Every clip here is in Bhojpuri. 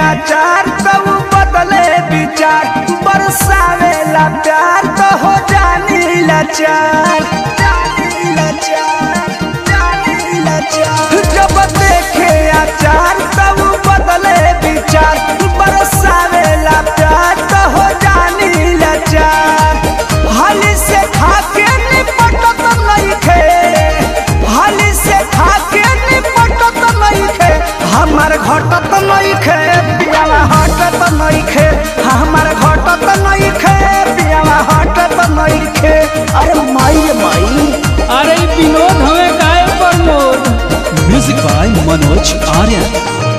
आचार तब बदले विचार बरसावेला प्यार तो हो जानी लाचार जानी लाचार जानी लाचार जब देखे आचार तब बदले विचार बरसावेला प्यार तो हो जानी लाचार हाली से खाके निपटत नइखे हाली से खाके निपटत नइखे हमर घटत नइखे पियावा हटत नइखे हमर घटत नइखे पियावा हटत नइखे अरे माई रे माई अरे ई विनोद हमें काय प्रमोद म्यूजिक बाय मनोज आर्यन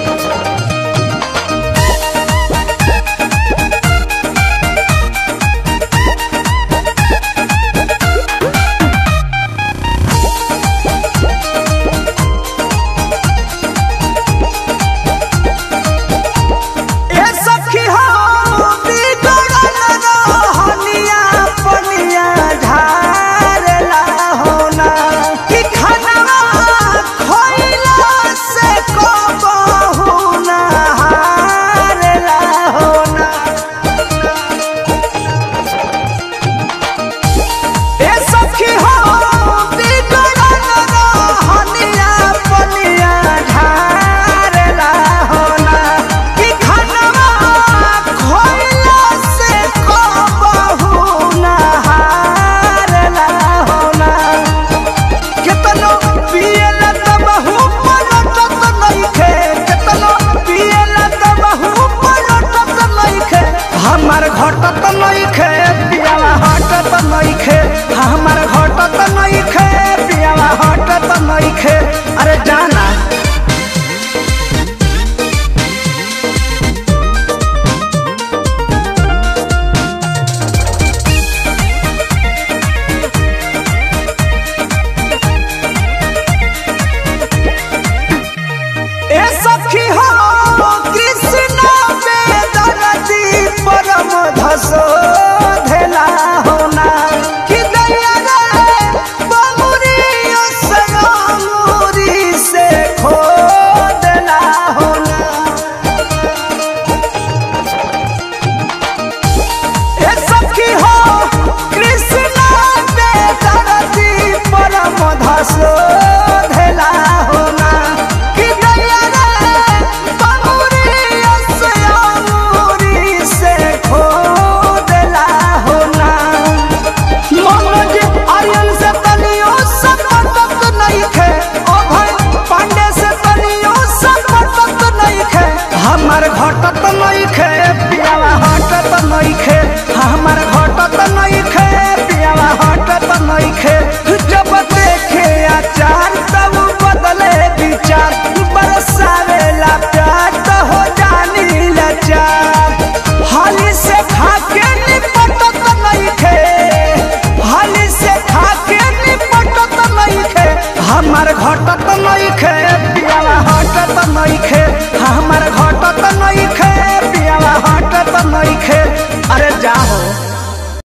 ए सखी हो बिगड़ल रहनिया पनिया ढारला होना कि खानवा खइला से कबहू ना हारला होना ए सखी हो बिगड़ल रहनिया पनिया ढारला होना कि खानवा खइला से कबहू ना हारला होना केतनो पियला तबहू पलटत नइखे केतनो पियला तबहू पलटत नइखे हमर घटत नइखे पियावा हटत नइखे हमर घटत नइखे पियावा हटत नइखे अरे जाना ए सखी हो कृष्ण वेदरती परम धसो